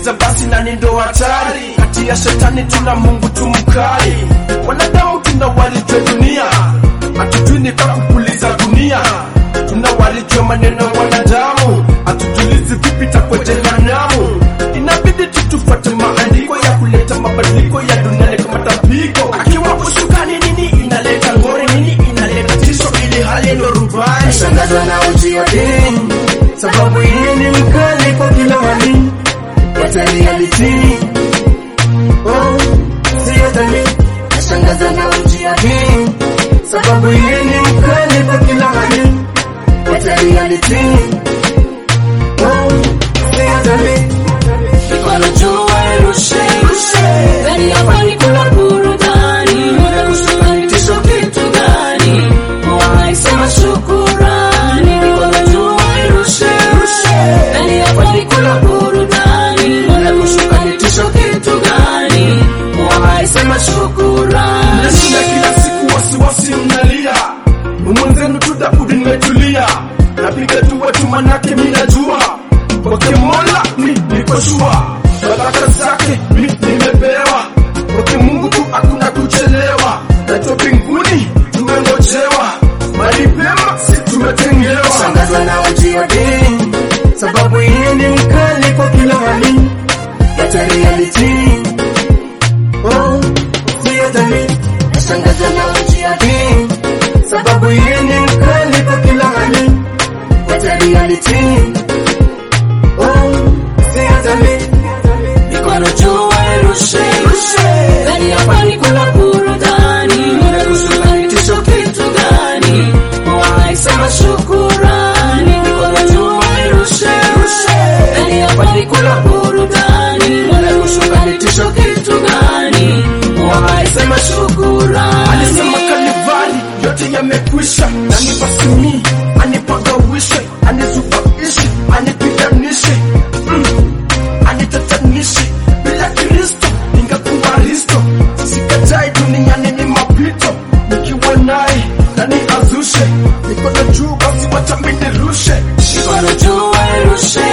ukiuliza basi nani ndo hatari kati ya shetani tuna mungu tumkali wanadamu tunawalijwa dunia hatujui ni kwa kupuliza dunia tunawalijwa maneno ya wanadamu hatujulizi vipi takwa jehanamu inabidi tutufuate maandiko ya kuleta mabadiliko ya duniani kama tapiko akiwa ushukani nini inaleta ngori nini inaleta tisho ili hali ndo rubani Shangazwa na uji wa dini, sababu yeye ni mkali kwa kila hali. What a reality. Oh, sio dhani. Nashangaza na uji wa dini, sababu yeye ni mkali kwa kila hali. What a reality. Oh, sio dhani. Mikono juu irushe, ndani ya pwani kuna burudani, muda kushuka ni tisho kitu gani? Wai sema shukurani, mikono juu irushe, ndani ya pwani kuna burudani, muda kushuka ni tisho kitu gani? Wai sema shukurani. Nashinda kila siku wasiwasi mnalia mwenzenu tudabudi nimetulia napiga dua tu manake minajua kwake mola mi niko shua baraka zake mi nimepewa kwake mungu tu hakuna kuchelewa najua mbinguni tumengojewa mali pema si tumetengewa Shangazwa na uji wa dini, sababu yeye ni mkali kwa kila hali. What a reality. Oh, sio dhani. Shangazwa na uji wa dini, sababu yeye ni mkali kwa kila hali. What a reality. Oh, sio dhani. Mikono juu irushe, ndani ya pwani kuna burudani, muda kushuka ni tisho kitu gani? Wai sema shukurani, mikono juu irushe, ndani ya pwani kuna burudani, muda kushuka ni tisho kitu gani? Wai sema shukurani. alisema Kalivari yote yamekwisha, nanipasimi anipagawishe, anizubaishe, anipiganishe, mm, anitatanishe. Bila Kristo ningekuwa risto, sikatai duniani ni mapito, nikiwa naye nani azushe, mikono juu basi wacha minirushe Mikono juu irushe,